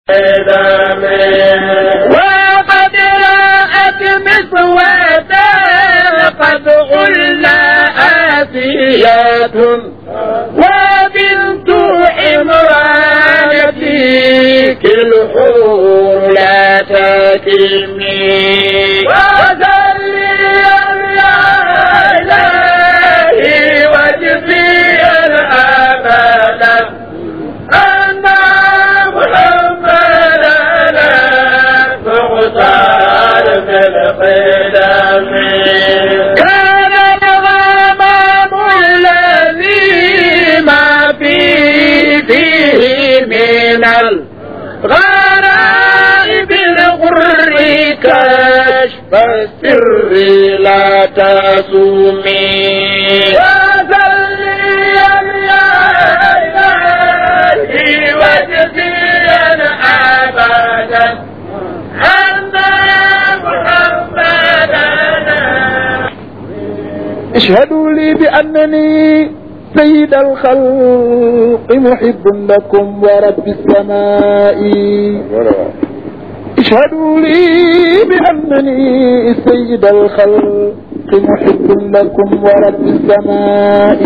وقد رأت مسودا قد غلى آسيات وبنت عمران فيك الحور لا تكلمي وذلي يا إلهي وجزيا أبدا أن محمدا مختار في القدم كان الغمام الذي ما فيه فيه من الغرائب الغر كشف السر لا تصومي وذليا يا إلهي وجزيا أبدا أن محمدا اشهدوا لي بأنني سيد الخلق محب لكم ورب السماء اشهدوا لي بأنني سيد الخلق محب لكم ورب السماء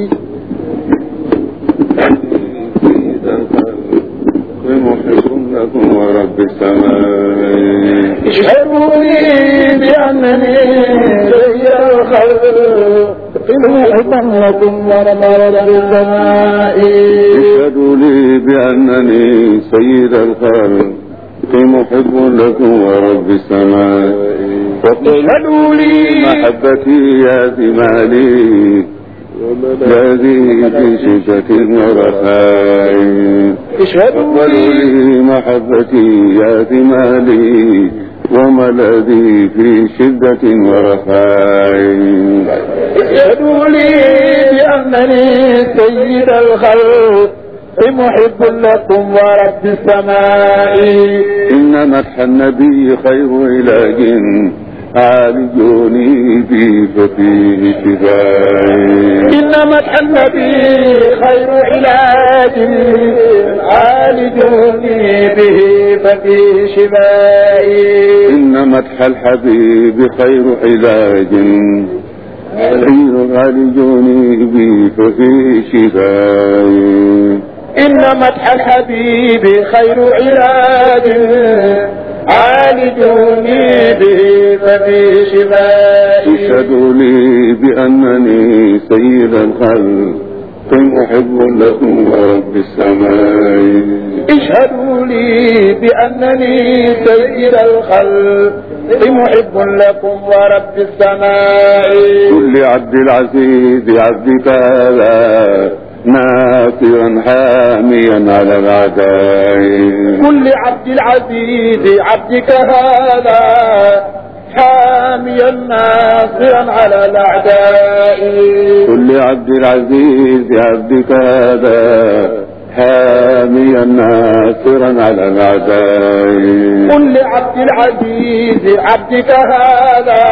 سيد الخلق محب لكم ورب السماء اشهدوا لي بأنني سيد الخلق محب لكم ورب السماء اشهدوا لي بأنني سيد الخلق محب لكم ورب السماء اشهدوا لي محبتي يا ثمالي الذي في شدة ورخاء اشهدوا اقبلوا لي لي محبتي يا ثمالي وملذي في شدة ورخاء اشهدوا لي بأنني سيد الخلق محب لكم ورب السماء إن مدح النبي خير علاج عالجوني به ففيه شفاء إن مدح النبي خير علاج عالجوني به ففيه شفائي إن مدح الحبيب خير علاج خير عالجوني به ففيه شفاء إن مدح الحبيب خير علاج عالجوني به ففيه شفائي اشهدوا لي بأنني سيد الخلق محب لكم ورب السماء اشهدوا لي بأنني سيد الخلق محب لكم ورب السماء كل عبد العزيز عبدك هذا ناصرا حاميا على الأعداء كل عبد العزيز عبدك هذا حاميا ناصرا على الأعداء كل عبد العزيز عبدك هذا حاميا ناصرا على الأعداء كل عبد العزيز عبدك هذا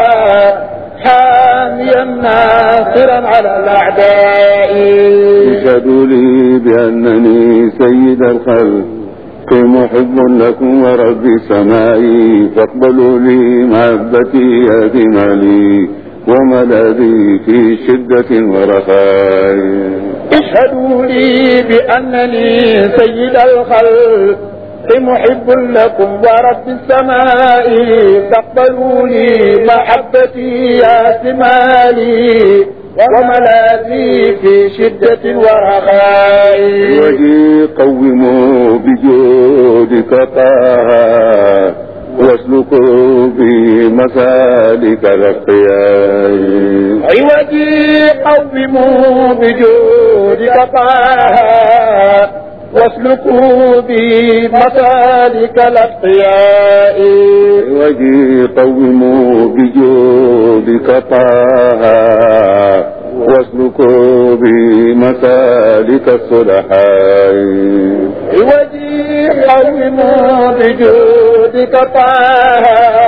حاميا ناصرا على الأعداء اشهدوا لي بأنني سيد الخلق محب لكم ورب سمائي فاقبلوا لي محبتي يا ثمالي وملاذي في شدة ورخاء اشهدوا لي بأنني سيد الخلق محب لكم ورب السماء فاقبلوا لي محبتي يا ثمالي وملاذي في شدة ورخاء وجي قوموا بجودك طه واسلكوا بي مسالك الاختيار عوجي قوموا بجودك طه واسلكوا بي مسالك الأتقياء وجي قوموا بجودك طه واسلكوا بي مسالك الصلحاء عوجي قوموا بجودك طه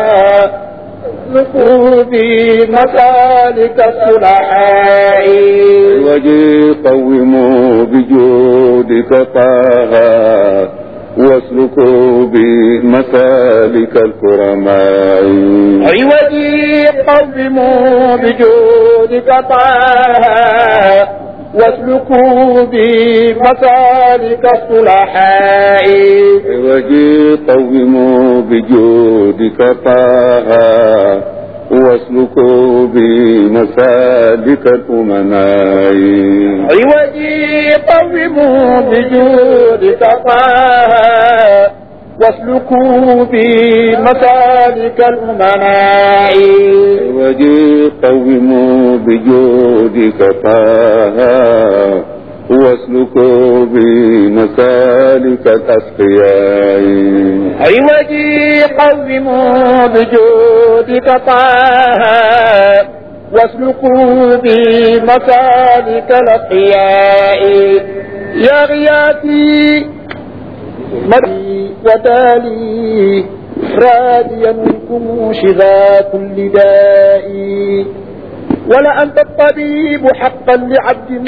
واسلكوا بي مسالك الصلحاء وجي قوموا بجودك طه واسلكوا بمسالك الكرماء عوجي قوموا بجودك طه واسلكوا بمسالك الصلحاء عوجي قوموا بجودك طه واسلكوا بمسالك الأمناء عوجي قوموا بجودك طه واسلكوا بمسالك الأمناء عوجي قوموا بجودك طه واسلكوا بمسالك الأسقياء عوجي قوموا بجودك طه واسلكوا بمسالك الأتقياء يا غياثي مري ودالي راديا منكم شذا كل داء ولا أنت الطبيب حقا لعبد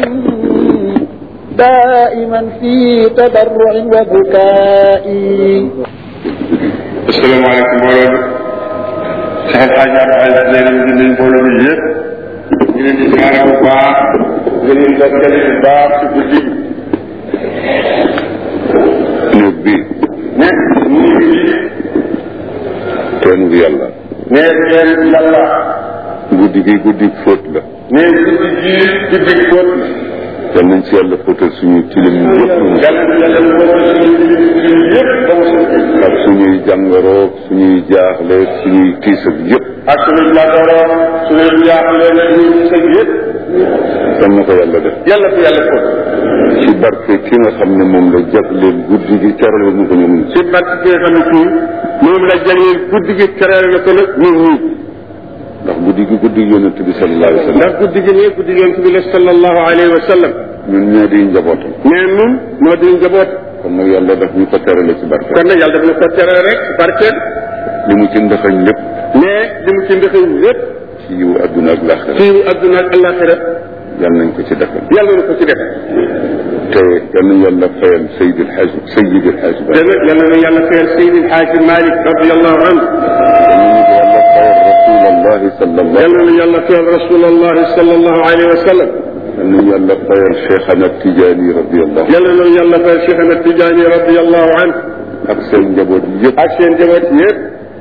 دائما في تضرع وبكاء asalaamaaleykum mbooloo mi Cheikh El Hadj Abdou Aziz nee nañ dinañ mbooloo mi yëpp ñu leen di siyaare bu baax di leen ndokkale bu baax ci guddi néeg bi ne ñu ngi fii teenu yàlla ne leen yàlla guddi gi guddi fóot la ne guddi gii guddi fóot la yal nañ ci yàlla fóotal suñu tilim yëpp yàlla na yàlla fóotal suñu suñu yëpp ba mu set ak suñuy jàngoroog suñuy jaaxle suñuy tiis ak yëpp ak suñu jàngoro suñu jaaxle la ñu sëg yëpp yal na ko yàlla def yàlla ko yàlla fóot ci barke ki nga xam ne moom la jagleel guddi gi terale ñu ko ñoom ci barke bi nga xam ne kii moom la jagleel guddi gi terale na ko nag ñun ñii ndax guddi gi guddi gi yonent bi sallallahu alayhi wa sallam ndax guddi gi nii guddi yonent bi la sallallahu alayhi wa sallam ñun ñoo di njabootam mais nun moo di njaboot kon nag yàlla daf ñu ko terale ci barke kon nag yàlla daf na ko terale rek ci barkeel li mu ci ndaxañ lépp mais li mu ci ndëxëñ lépp ci yiwu adduna ak laaxira ci adduna ak alaxira yàlla nañ ko ci defal yàlla na ko ci def te yal nañ yàlla fayal Seydi El Hadj Seydi El Hadj Ba te nag yàlla na yàlla fayal Seydi El Hadji Malick radiallahu anhu yal nañu yàlla fayal Rasulallah sallallahu yàlla na yàlla fayal rasulullahi sallallahu alayhi wa sallam yal nañu yàlla fayal Cheikhana Tidiane radiyallahu yàlla na yàlla fayal Cheikh Ahmed Tidiane radiallahu anhu ak seen njaboot yëpp ak seen njaboot yëpp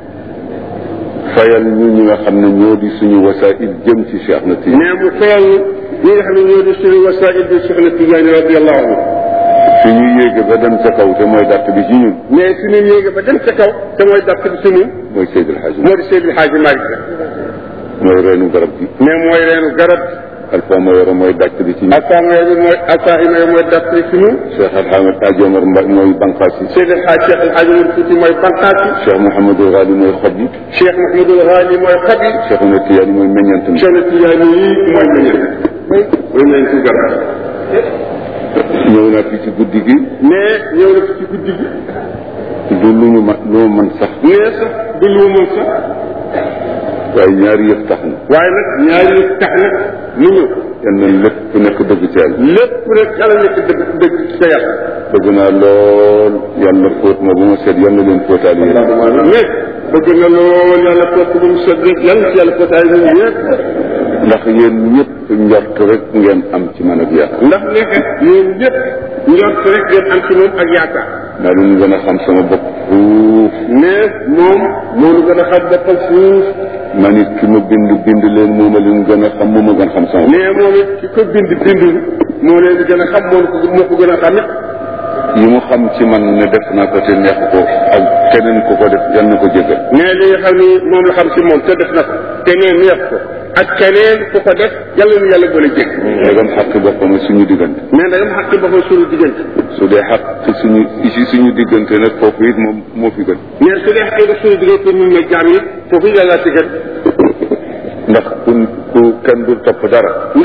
fayal ñu ñi nga xam ne ñoo di suñu wasaa'il jëm ci Cheikh na Tidiane mais mu fayal ñi nga xam ne ñoo di suñu wasaa'il bi Cheikh Ahmed Tidiane radiallahu anhu fi ñu yéege ba dem ca kaw te mooy dàtt bi ci ñun mais su ñu yéege ba dem ca kaw te mooy dàpp bi suñu mooy Seydi El Hadj moo di Seydi El Hadji Malick mooy reenu garab gi mais mooy reenu garab Alpha Mayoro mooy dàtt bi ci ñun assaamay bi mooy assaahima yi mooy dàpp bi suñu Cheikh El Hadj Hadj Omar Mbaye mooy banqaas yi Seydi El Hadji Cheikh El Hadji Oumar Fouti mooy banqaas yi Cheikh Mouhamadou Ghali mooy xob yi Cheikh Mahmoudou Ghali mooy xab yi Cheikh na Tidiane mooy meññant mi Cheikh na Tidiane yi mooy meññal mooy nañ ci garab ñëw naa fi ci guddi gi mais ñëw na fi ci guddi gi du lu ñu ma lu ma mën sax nee sax du lu mën sax waaye ñaari yëf tax na waaye nag ñaari yëf tax na mu ñëw yal na lépp ku nekk dëgg ci yàlla lépp rek yàlla nekk dëgg dëgg ca yàlla bëgg naa lool yàlla fóot ma bu ma seet yal na leen fóotaal yéen mais bëgg na lool yàlla fóot ko ba mu sedd rek yàlla ci yàlla fóotaay ñun ñëpp ndax yéen ñëpp njort rek ngeen am ci man ak yàlla ndax nekk yéen ñëpp njort rek ngeen am ci moom ak yaakaar maa leen gën a xam sama bopp fuuf mais moom moo nu gën a xam boppam fuuf ma nit ki ma bind bind leen moo ma leen gën a xam moo ma gën a xam sama bopp mais moom it ki ko bind bindul moo leen gën a xam moo ko moo ko gën a xam it yi mu xam ci man ne def naa ko te neex ko ak keneen ku ko def yal na ko jégal mais li nga xam ni moom la xam ci moom te def na ko te nee neex ko ak keneen ku ko def yàlla nu yàlla boole jég ndegam xàq boppam suñu diggante mais da nga xam ci boppam suñu diggante su dee xàq ci suñu ci suñu diggante nag foofu it moom moo fi gën mais su dee xëy na suñu diggante ñun ñooy jaam yi foofu yàlla ci gën ndax ku ku kenn du topp dara ndax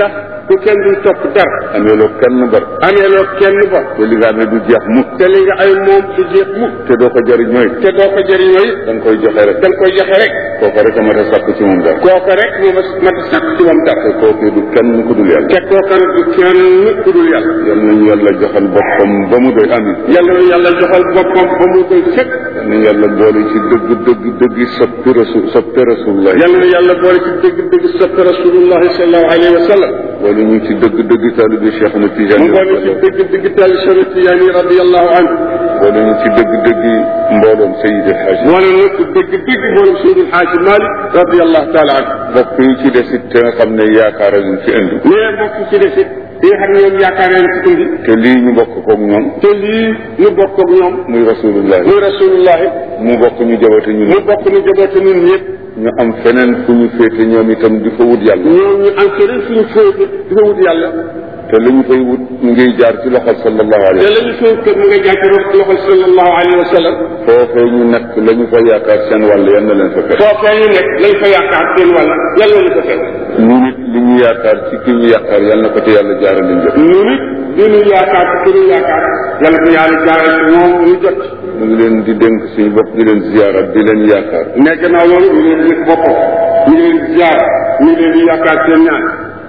bu kenn dul topp dara amee loo kenn bar amee loo kenn ba te li nga amee du jeex mukk te li nga ay moom du jeex mukk te doo ko jëriñooy te doo ko jëriñoo it da nga koy joxe rek da nga koy joxe rek kooku rek a mat a sàkk ci moom dara kooka rek moo ma mat a sàkk ci moom dara te kooku du kenn ku dul yàlla te kooka nag du kenn ku dul yàlla yal nañu yàlla joxal boppam ba mu doy amin yàlla na yàlla joxal boppam ba mu koy sëkk yal nañu yàlla boole ci dëgg dëgg dëgg soppi rasul soppi rasulullah yàlla na yàlla boole ci dëgg dëgg sopp rasulullahi sallallahu alayhi wa sallam boole ñu ci dëgg dëgg taalibi Cheikh na mu Tijaan boole ci dëgg dëgg tal Cheikh Tijaani radiyallahu anhu boole ñu ci dëgg dëgg mbooloom Seydi El Hadji boole na ci dëgg dëgg boole Seydil Xaaji Malik radiyallahu taala anhu mbokk yi ci des it te nga xam ne yaakaar ñu fi indi mais mbokk ci des it yi nga xam ne ñoom yaakaar nañ ci indi te lii ñu bokk koog ñoom te lii ñu bokk ak ñoom muy rasulullah muy rasulullahi mu bokk ñu jabate ñun mu bokk ñu jaboote ñun ñëpp ñu am feneen fu ñu féete ñoom itam di fa wut yàlla ñoom ñu am keneen suñu féete di fa wut yàlla te li ñu fay wut mu ngi jaar ci loxol sallallahu te alayhi wa la ñu suñu kër mu nga jàpp loxol sallallahu alayhi wa sallam sallam foofee ñu nekk la ñu fa yaakaar seen wàll yan na leen fa fekk foofee ñu nekk lañ fa yaakaar seen wàlla yàlla ñu ko fekk ñu nit li ñu yaakaar ci ki ñu yaakaar yal na ko ci yàlla jaarale njëkk ñu nit li ñu yaakaar ci ki ñu yaakaar yàlla ko yàlla jaaral ci moom ñu jot ñu ngi leen di dénk suñu bopp di leen ziyaara di leen yaakaar mais gannaaw loolu ñu leen di boppam ñu leen di ziar ñu leen di yaakaar seen ñaan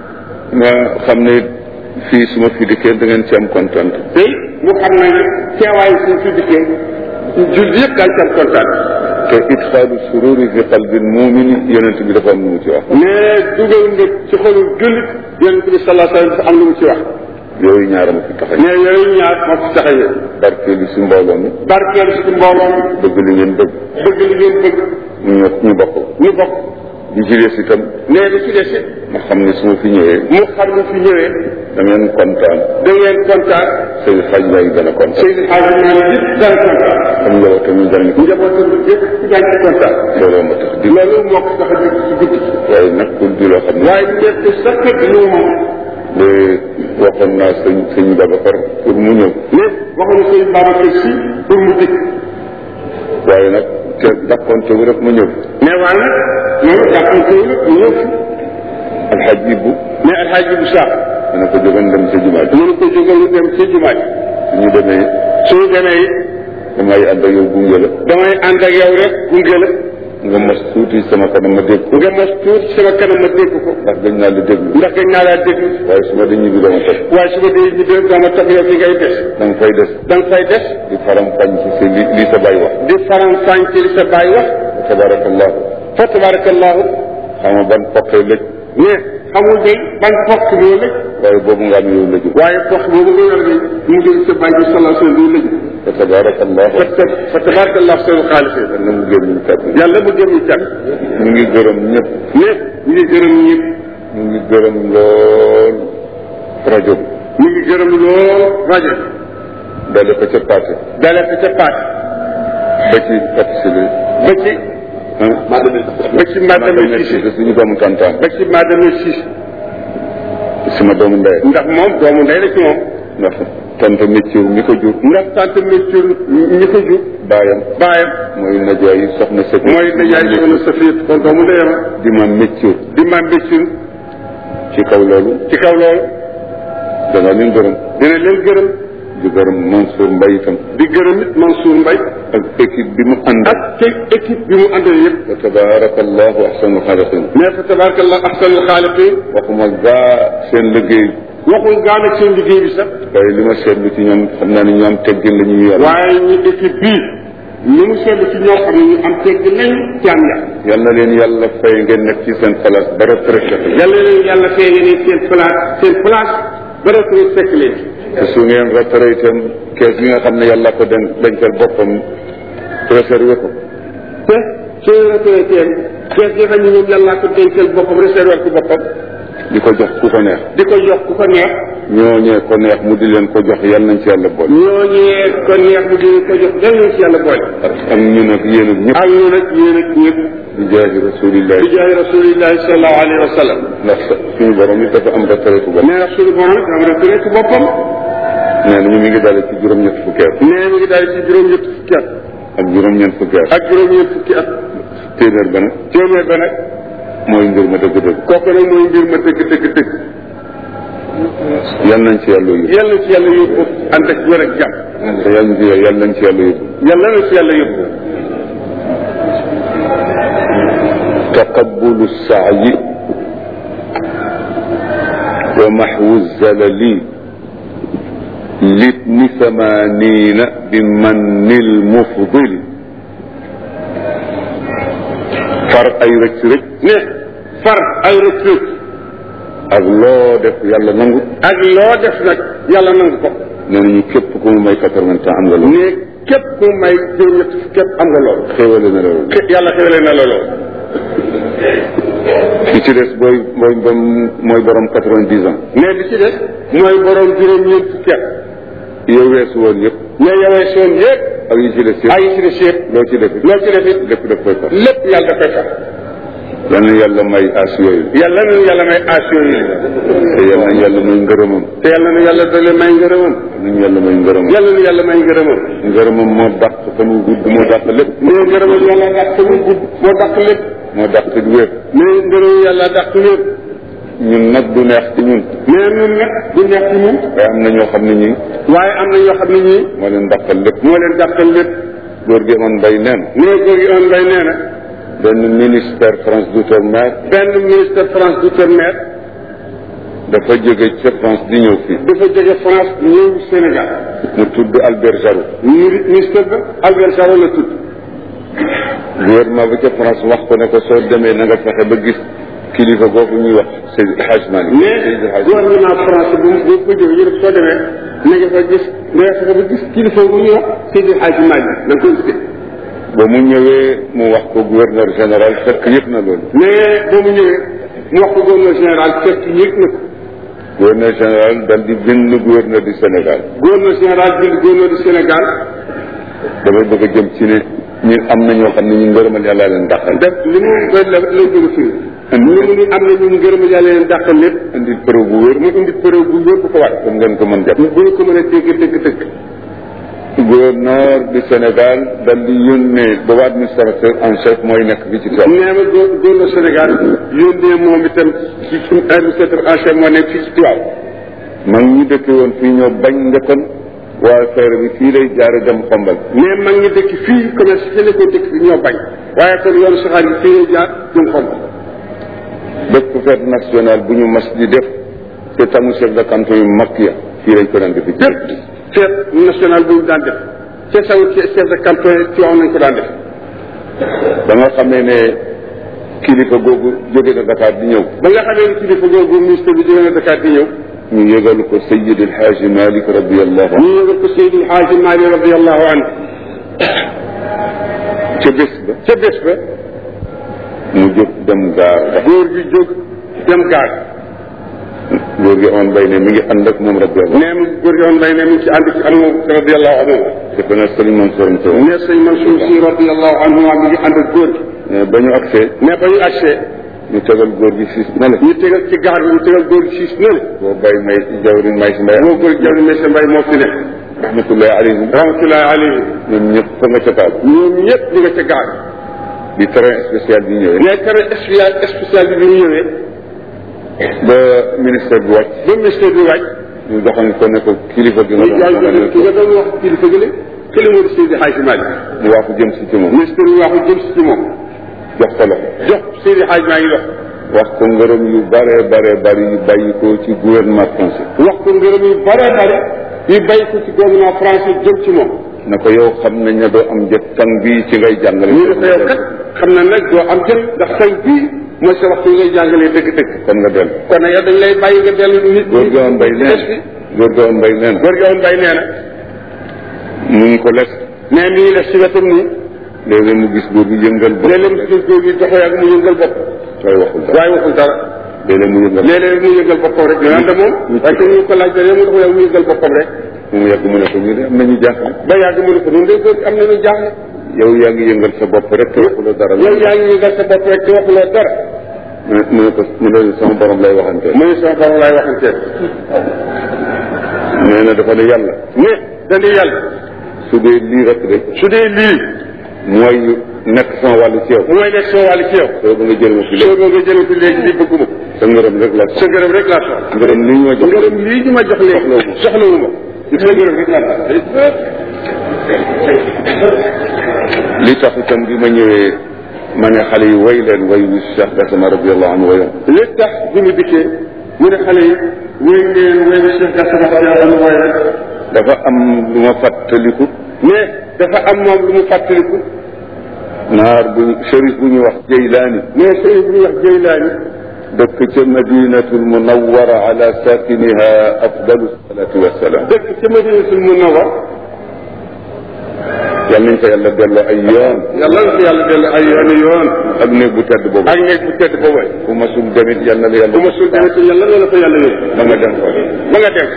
nga xam ne fii su ma fi dikkee da ngeen ci am kontaan tey mu xam ne teewaayu suñ fi dikkee jul yëpp daal ci am kontaan te idxaalu sururi fi qalbil mumini yonent bi dafa am lu mu ci wax mais dugal nga ci xolu jullit yonent bi sallallahu alayhi wa sallam am lu mu ci wax yooyu ñaara ma fi tax a mais yooyu ñaar moo fi taxawee barkeelu si mbooloo mi barkeel ci mbooloo mi bëgg li ngeen bëgg bëgg li ngeen bëgg ñu ñu bokk ñu bokk di ci des itam mais li ci des it ma xam ne su ma fi ñëwee mu xam ne fi ñëwee da ngeen kontaan da ngeen kontaan sëy xaj lay gën a kontaan Seydi Hadji Malick yëpp daan kontaan xam njabootam ñu dal ni njabootam yëpp daan ci kontaan looloo ma tax di loolu moo ko tax a dégg ci guddi waaye nag pour di loo xam ne waaye nekk sax kat lu mu moom de waxoon naa sëñ sëñ Babacar pour mu ñëw mais waxuñu sëñ Babacar si pour mu dikk waaye nag te dàqonte wu rek ma ñëw mais waaye nag loolu jàppante wu nag mu ñëw fi alxaj Ibbu mais alxaaji bu saax dana ko jógan dem sa jumaa ji mënu ko jógal lu dem ci jumaa ji suñu demee suñu demee it damay ànd ak yow gunge la damay ànd ak yow rek gunge la nga mos tuuti sama kanam ma dégg ko nga mos tuuti sama kanam ma dégg ko ndax dañ naa la déglu ndax gañ naa laa déglu waaye su ma dañuy bi dama topp waaye su ma dee ñu dee dama topp yow fi ngay des da nga fay des da nga fay des di faram fañ ci sa li li sa bàyyi wax di faram fànc li sa baay wax tabarakallahu fa tabarakallahu xam nga ban poqee lëj mais xamul day ban fokk moo lëj waaye boobu nga am yow lëju waaye fokk boobu nga yor de mu ngi sa baay bi sallallahu alayhi wa sallam lëj fa tabarakallahu fa ta- fa tabarakallahu seen xaalis yal na mu génn ñu kàddu yàlla bu jëm ñu kat ñu ngi gërëm ñëpp mais ñu ngi gërëm ñëpp ñu ngi gërëm lool rajo bi ñu ngi gërëm lool rajo dale ko ca paase dale ko ca paat ba ci participé ba ci ba ci madame si Cissé suñu doomu tantaan ba ci madame Cissé sama doomu ndey ndax moom doomu ndey la ci moom ndax tante métier mi ko jur ndax tante métier ñi ko jur baayam baayam mooy najaay soxna sëñ mooy dajaay soxna Safiyat kon doomu ndeyam di ma métier di maam métier ci kaw loolu ci kaw loolu danga leen gërëm dina leen gërëm di gërëm Mansour Mbaye itam di gërëm it Mansour Mbaye ak équipe bi mu ànd ak te équipe bi mu àndal yëpp wa tabarakallahu ahsanu xaaliqin mais fa tabarakallah ahsanul xaaliqin waxuma gaa seen liggéey waxul gaana seen liggéey bi sax waaye li ma seetlu ci ñoom xam naa ne ñoom teggin la ñuy yor waaye ñu équipe bii ni mu seetlu ci ñoo xam ne ñu am tegg nañ ci am yàq yal na leen yàlla fay ngeen nekk ci seen place ba retraité yàlla leen yàlla feeñe ne seen place seen place ba retraite fekk leen te su ngeen retraité itam kees gi nga xam ne yàlla ko den dencal boppam réservé ko te soo retraité kees gi xam ne ñoom yàlla ko dencal boppam réservé ko boppam di ko jox ku ko neex di ko jox ku ko neex ñooñee ko neex mu di leen ko jox yal nañ ci yàlla boole ñooñee ko neex mu dina ko jox dal ci yàlla boole ak ñun ak yéen ak ñëpp ak ñu nag yéen ak ñëpp di jaahi rasulillahi di jaay rasulillahi sallallahu alayhi wa sallam ndax suñu borom it dafa am retraité bopp nee na suñu borom it am retraite boppam nee nañu mi ngi dale ci juróom-ñett fukki at nee mi ngi daal ci juróom-ñett fukki at ak juróom-ñeent fukki at ak juróom-ñett fukki at téeméer ba nag téeméer ba nag mooy mbir ma dëgg-dëgg kooku nag mooy mbir ma dëgg dëgg dëgg yal nañ ci yàlla yóbbu yàlla ci yàlla yóbbu ànd ak wér ak jàmm te yal nañ ci yal nañ ci yàlla yóbbu yàlla na ci yàlla yóbbu تقبل السعي ومحو الزلل لابن ثمانين بمن المفضل far ay rëcc rëcc ne far ay rëcc rëcc ak loo def yàlla nangu ak loo def nag yàlla nangu ko nee nañu képp ku mu may quatre-vingts ans am nga loolu ne képp ku may juróom-ñett képp am nga loolu xéewale na loolu Ké- yàlla xéwale na la loolu ki ci des booy mooy ba mooy borom quatre-vingt-dix ans ne li ci des mooy borom juróom-ñeent fukki at yow weesu woon yëpp ne yowee soon yëpp ak yi ci des yëpp ay ci des yëpp loo ci def loo ci def it lépp daf koy far lépp yàlla da koy far yal na yàlla may as yooyu yàlla na yàlla may aasiyo yi te yal na yàlla may ngërëmam te yàlla na yàlla dale may ngërëmam nañu yàlla may ngërëmam yàlla na yàlla may ngërëmam ngërëmam moo dàq fan wu gudd moo dàq lépp ne ngërëmam yàlla dàq mu gudd moo dàq lépp moo dàq di wér ne ngërëmam yàlla dàq lépp ñun nag du neex ci ñun mais ñun nag du neex ci ñun waaye am na ñoo xam ne ñi waaye am na ñoo xam ne ñii moo leen dàqal lépp moo leen dàqal lépp góor gi amoon mbay neen nee góor gi on mbay nee na benn ministère France d'outre-mer benn ministre France d'outre-mer dafa jóge ca France di ñëw fii dafa jóge France ñëw Sénégal mu tudd Albert Jarot mi- ministre ba Albert Sarr la tudd gouvernement ba ca France wax ko ne ko soo demee na nga fexe ba gis kilifa googu ñuy wax Seydi Hadj Malick Seydi mais Hadj gouvernement France bu bu ko jógee yëpp soo demee na nga fa gis na nga fexe ba gis kilifa bu ñuy wax Seydi Hadji Malick da nga koy gis ba mu ñëwee mu wax ko gouverneur général fekk yëg na loolu mais ba mu ñëwee mu wax ko gouverneur général fekk yëg na ko gouverneur général dal di bind gouverneur du Sénégal gouverneur général bind gouverneur du Sénégal damay bëgg a jëm ci ne ñu am na ñoo xam ne ñu ngërëmal yàlla leen dàqal def li mu la la la jóge fii ñu mu ni am na ñu ngërëm yàlla leen dàqal lépp indi preuve bu wér mu indi preuve bu wér bu ko war comme ngeen ko mën jàpp bu ñu ko mën a dégg dégg dégg gouverneur du Sénégal dal di yónnee booba administrateur en chef mooy nekk fii ci tool nee ma gó- gouverneur Sénégal yónnee moom itam ci suñu administrateur en chef moo nekk fii ci Tiwaaw mag ñi dëkk woon fii ñoo bañ njëkkoon waaye feere bi fii lay jaare dem xombal mais mag ñi dëkk fii commerce ci la ko dëkk bi ñoo bañ waaye kon yoonu saxaar yi fii lay jaar jëm xomb bépp fête nationale bu ñu mas di def te tamu chef de canton yu mag ya fii lañ ko daan defi bépp fête nationale bu ñu daan def ca saw ci chef de canton ci wax nañ ko daan def ba nga xamee ne kilifa googu jóge na Dakar di ñëw ba nga xamee ne kilifa googu ministre bi jóge na Dakar di ñëw ñu yëgal ko Sayyid El Hadji Malick radiyallahu anhu ñu yëgal ko Seydi Hadji Malick radiallahu anhu ca bés ba ca bés ba mu jóg dem gaar ba góor gi jóg dem gaar góor gi amoon bay ne mi ngi ànd ak moom radiyallahu nee mu góor gi woon mbay ne mu ngi ci ànd ci am moom radiallahu anhu defe na sëriñ Mansour am teewoon ne sëñ Mansour si radiallahu anhu mi ngi ànd ak góor gi mais ba ñu agsee mais ba ñu agsee ñu tegal góor gi siis na la ñu tegal ci gaar bi ñu tegal góor gi siis na le boo bay may jawrin may si mbay moo góor gi jawri mese mbay moo fi ne rahmatullahi alayhim rahmatullahi alayhi ñoom ñëpp fa nga ca taal ñoom ñëpp ñu nga ca gaar bi train spécial bi ñëwee mais kare spécial spécial bi bi ñu ñëwee ba ministère bi wàcc ba ministère bi wàcc ñu doxal ko ne ko kilifa gi nga ñu doon jaay xamal ki nga doon wax kilifa gi le kële moo di Seydi Hadji Malick mu waaxu jëm si ci moom ministère bi waxu jëm si ci moom jox ko loxo jox Seydi Hadji Malick dox wax ko ngërëm yu bare bare bari yu bàyyi ko ci gouvernement français wax ko ngërëm yu bare bare yu bay ko ci gouvernement français jëm ci moom na ko yow xam nañ ne doo am jot tàng bii ci ngay jàngale ñu dafa yow kat xam na nag doo am jël ndax tey bii mooy sa waxtu ngay jàngalee dëgg-dëgg kon nga dellu kon nag yow dañ lay bàyyi nga dellu nit góor gi woon bay neen góor gi woon bay neen góor gi woon bay nee na mu ngi ko les mais mi ngi def si wetam nii léeg-léeg mu gis góor gi yëngal bopp léeg-léeg mu gis góor gi doxee ak mu yëngal bopp waaye waxul dara waaye waxul dara léeg-léeg mu yëngal léeg-léeg mu yëngal boppam rek ñu ànd moom waaye que ñu ko laaj dara mu doxee ak mu yëngal boppam rek mu yàgg mu ne ko ñu de am nañu jaaxle ba yàgg mu ne ko noonu de góor gi am na lu jaaxle yow yaa ngi yëngal sa bopp rek te waxuloo dara yow yaa ngi yëngal sa bopp rek te waxuloo dara mu ne mu ne ko mu ne sama borom lay waxantee mu ne sama borom laay waxanteel nee na dafa ne yàlla ne dañu yàlla su dee lii rek de su dee lii mooy nekk sama wàllu ci yow mooy nekk soo wàllu ci yow soo ba nga jël ma fi soo léegi nga jëlee ko léegi lii bëgguma sa ngërëm rek la sa ngërëm rek laa soxla ngërëm lii ñu ma jox ngërëm lii ñu ma jox léegi soxlawu ma sa ngërëm rek laa soxla li tax itam bi ma ñëwee ma ne xale yi way leen way wi Cheikh Gassama radiallahu anhu wayoon li tax bi mu dikkee mu ne xale yi wéy ngeen wéy na Cheikh Gassama yàlla nu way rek dafa am lu ma fàttaliku mais dafa am moom lu mu fàttaliku naar bu shérif bu ñuy wax Jeylaani mais sëriñ bu ñuy wax Jeylaani dëkk ca madinatul munawara ala sakiniha afdalu salatu wassalam dëkk ca Madinatul Munawwar yal nañ ko yàlla delloo ay yoon yàlla na ko yàlla dellu ay yoon yoon ak néeg bu tedd boobu ak nekk bu tedd boobu fu ma sul demit yal na la yàlla bu ma sul demee te yàlla na la ko yàlla yóbbu ba nga dem ko ba nga dem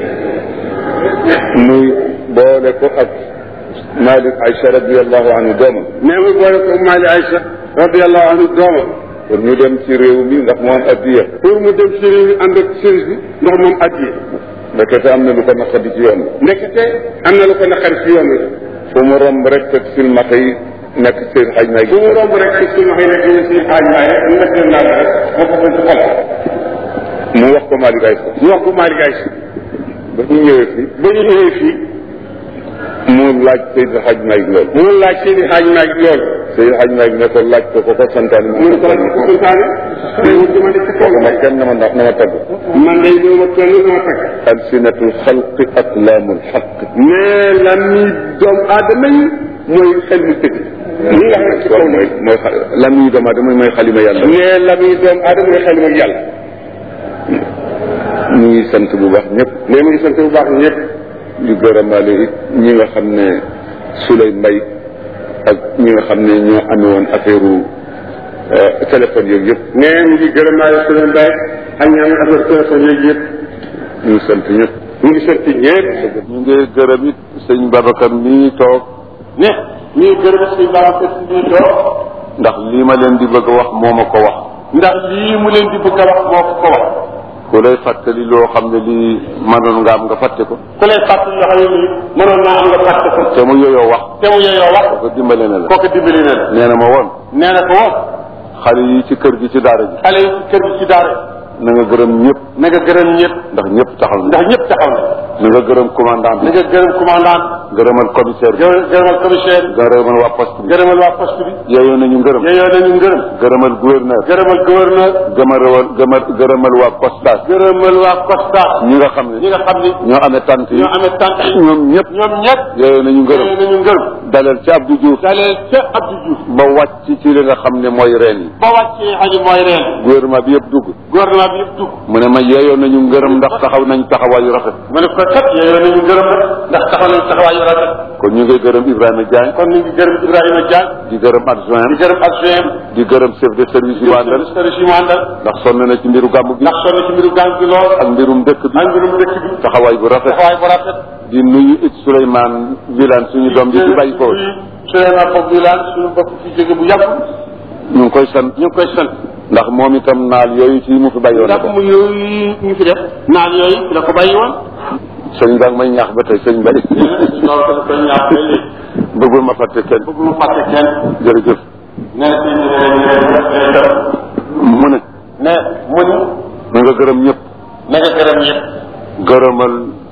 muy boole ko ak Malik Aïcha radiallahu anhu doomam nee mu boole ko Maali Aïcha radiallahu anhu doomam pour ñu dem ci réew mi ndax mu am addiya pour mu dem sëriñ bi ànd ak sëriñ bi ndax moom addiye ndekete am na lu ko naqadi ci yoon bi ndekete am na lu ko naqari ci yoon wi fu mu romb rek fekk silmaxa yi nekk seen xaj na bu mu romb rek ay suñu waxee nekk ñu si xaaj maay rek ñu nekk leen naan rek moo ko ci xol mu wax ko Malik Aïcha ñu wax ko Maali Aïcha ba ñu ñëwee fii ba ñu ñëwee fii mu laaj Seydou Hadj Malick loolu mu laaj seen i xaaj maay loolu Seydou Hadj Malick ne ko laaj ko ko ko santaane mu ne ko la ko santaane day wut di ma def ci kaw ma kenn na ma ndax na ma tagg man day ñëw ma kenn sama tag alsinatul xalqi aklaamul xaq mais la mi doomu aadama yi mooy xel mu tëdd li nga xam ne ci kaw mooy mooy xa lam yi doomu aadama mooy xalima yàlla mais la mi doomu aadama mooy xel mu yàlla ñu ngi sant bu baax ñëpp mais mu ngi sant bu baax ñëpp di gërëmaale it ñi nga xam ne Souley Mbay ak ñi nga xam ne ñoo amee woon affaire téléphone yooyu yëpp mais mu ngi gërëmaale sunu mbay ak ñi am affaire téléphone yooyu yëpp ñu ngi sant ñëpp mu ngi sant ñëpp ñu ngi gërëm it sëñ Babacar mii toog ne ñu ngi gërëm suñu baax si ñuy toog ndax lii ma leen di bëgg a wax moo ma ko wax ndax lii mu leen di bëgg a wax moo ko ko wax ku lay fàttali loo xam ne lii mënoon nga am nga fàtte ko ku lay fàttali yoo xam ne nii mënoon naa am nga fàtte ko te mu yooyoo wax te mu yeyoo wax ko dimbale na la kooku dimbali na la nee na ma woon nee na ko woon xale yi ci kër gi ci daara ji xale yi ci kër gi ci daara na nga gërëm ñëpp na nga gërëm ñëpp ndax ñëpp taxaw na ndax ñëpp taxaw na na nga gërëm commandant na bi nga gërëm commandant gërëmal commissaire bi gërëm gërëmal commissaire bi gërëmal waa poste bi gërëmal waa poste bi yeyoo nañu ngërëm yeyoo nañu ngërëm gërëmal gouverneur gërëmal gouverneur gëmërëwal gëmër gërëmal waa postage gërëmal waa Costa ñi nga xam ñi ne nga xam ni ñoo amee tant yi ñoo amee tànk yi ñoom ñëpp ñoom ñëpp yeyoo nañu ngërëm yeyoo nañu ngërëm dalal ci Abdou Diouf dalee ca Abdou Diouf ba wàcc ci li nga xam ne mooy reen yi ba wàccee xaji mooy reen gouvernement bi yëpp dugg gouvernement bi yëpp dugg mu ne ma yeyoo nañu ngërëm ndax taxaw nañ taxawaayu rafet mu ne ko kat yeyoo nañu ngërëm rek ndax taxaw nañu taxawaayu rafet kon ñu ngi gërëm Ibrahima Diagne kon ñu ngi gërëm Ibrahima Diagne di gërëm adjoint di gërëm adjoint di gërëm chef de service yu àndal service yi mu àndal ndax sonn na ci mbiru gàmmu gi ndax sonn ci mbiru gànc bi lool ak mbirum dëkk bi ak mbirum dëkk bi taxawaay bu rafet taxawaay bu rafet di nuyu it Souleymane Wilane suñu doom bi di bàyyi ko Souleymane Bob Wilane suñu bopp fi jóge bu yàgg ñu ngi koy sant ñu ngi koy sant ndax moom itam naal yooyu ci mu fi bàyyi woon na ndax ko mu yooyu ñu fi def naan yooyu la ko bàyyi woon sëñ Ba may ñaax ba tey sëñ Bay loolu dafa koy ñaax ba léegi bëggul ma fàtte kenn bëgg mu fàtte kenn jërëjëf nee na si mu ne ne mu ni na nga gërëm ñëpp na nga gërëm ñëpp gërëmal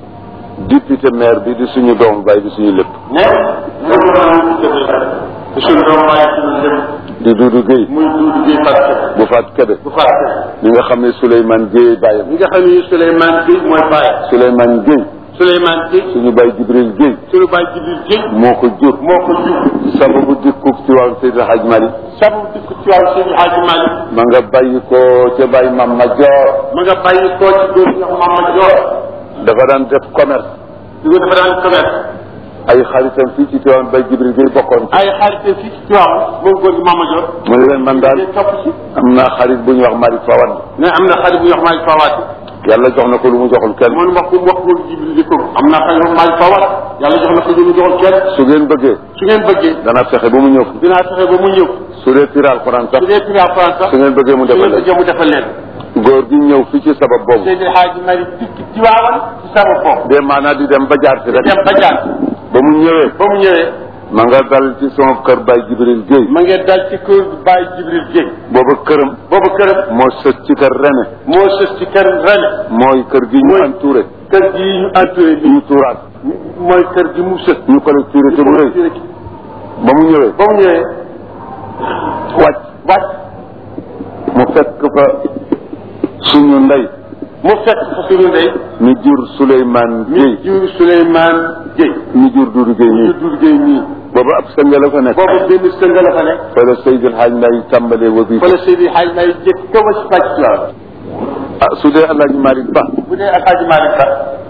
député maire bi di suñu doom bay di suñu lépp ne nga gërëm ci suñu doom waaye suñu lépp di Doudou Guèye muy duudu gi fàtte bu faat kebe bu fàtte li nga xam ne Souleymane Guèye bàyyam ñi nga xam ne Souleymane Gueye mooy bàyyi Souleymane Guèye Souleymane Gueye suñu bay Jibril Guèye suñu bàyyi Jibril Gueye moo ko jur moo ko jur sababu dikkuk ci wàllu Seydi Hadj Malick sabu dikk ci wàllu Seydi Hadji Malick ma nga bàyyi ko ca bàyyi mam ma joor ma nga bàyyi koo ci góor ñox Mama Dior dafa daan def commerce di ko dafa daan commerce ay xaritam fii ci Tiwaawan bay Jibril Guèye bokkoon ci ay xarit fii ci Tiwaawan moom góor gi Mama Dior mu ne leen man daal day topp ci am naa xarit bu ñuy wax Malick Fawad ne am na xarit bu ñuy wax Malick Fawaati yàlla jox na ko lu mu joxul kenn man wax ko wax góor Jibril di ko am naa xarit bu Malick Fawaat yàlla jox na ko lu mu joxul kenn su ngeen bëggee su ngeen bëggee dana fexe ba mu ñëw fi dinaa fexe ba mu ñëw su dee tira alxuraan sax su dee tira France sax su ngeen bëggee mu su defal ngeen leen bëggee mu defal leen góor gi ñëw fi ci sabab boobu Seydi Hadji Malick dikk Tiwaawan ci sama bopp de maanaa di dem ba jaar si rek dem ba jaar ba mu ñëwee ba mu ñëwee ma nga dal ci sama kër Baye Jibril Guèye ma ngeen dal ci kër Baye Jibril Guèye booba këram boobu këram moo sës ci kër Rene moo sës ci kër Rene mooy kër gi ñu Mooy- entouré kër gi ñu entouré bi ñu tuuraat mooy kër gi mu sës ñu collectivité bu rëy ba mu ñëwee ba mu ñëwee wàcc wàcc mu fekk fa suñu ndey mu fekk fa suñu ndey mi jur Souleymane mi Guèye jur Souleymane Guèye mi jur Doudou Guèye ñu nii dur Guèye nii booba ab sënga la fa nekk boobu benn sënga la fa nekk fa la Seydil Hadj Mbaye tàmbalee wa bii fa la Seydi Hadj May jëkk ka wa si fàcc la ah su dee El Hadj Malick Ba bu dee Alhaji Malick Ba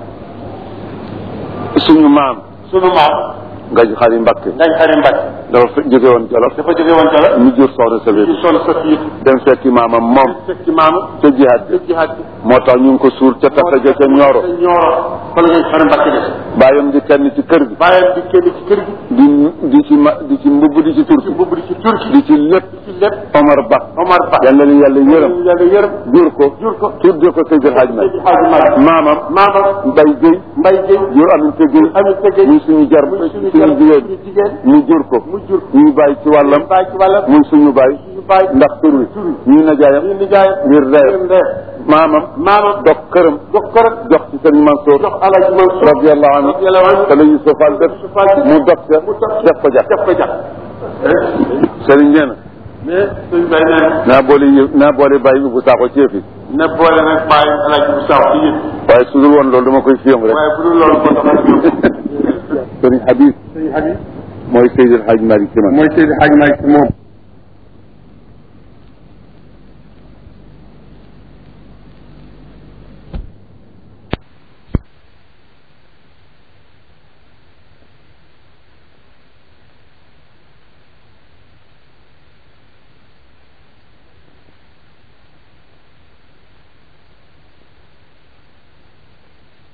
suñu maam sunu maam Ngañ Xari Mbakke ngañ xari Mbacke dafa fe- jóge woon Jolof dafa jóge woon Jolof mi jur soxna sa ñu biir sol sa fiir dem fekki maamam moom fekk ci maamu ca jihaad bi ci jihaad bi moo tax ñu ngi ko suur ca tata ja ca Ñooro ca Ñooro fa la ngañ xari Mbacke des bàyyam di kenn ci kër gi bàyyam di kenn ci kër gi di di ci ma di ci mbubb di ci ci turki mbubb di ci turki di ci lépp ci lépp Omar Ba Omar Ba yàlla na yàlla yërëm yàlla yërëm jur ko jur ko tudde ko Seydil Hadj Malick Seydi Hadji Malick maamam maamam Mbaye Guèye Mbaye Guèye jur Aminata Guèye amit sa Guèye muy suñu jar muy suñu suñu jar jigéen suñu jigéen ñu jur ko mu jur ñuy bàyyi ci wàllam bàyyi ci wàllam muy suñu bàyyi suñu bàyyi ndax tur wi ñuy najaayam ñu nijaay ngir reer ndeer maamam maamam dog këram jox ko rek jox ci sëñ Mansour jox Alhaji Mansour radiallahu anhu radiyallahu anhu te la Yusuf Fall def mu dog ca def ko jax def ko jax sëriñ nee na mais suñ bay nee naa boole yë naa boole bàyyi ubbu saako ci yëf yi na boole nag bàyyi Alhaji bu saw ci yëpp waaye su dul woon loolu dama koy fiyam rek waaye bu dul loolu ko tax sëriñ Habib sëñ Habib mooy Seydil Hadj Malick ci man mooy Seydi Hadji Malick ci moom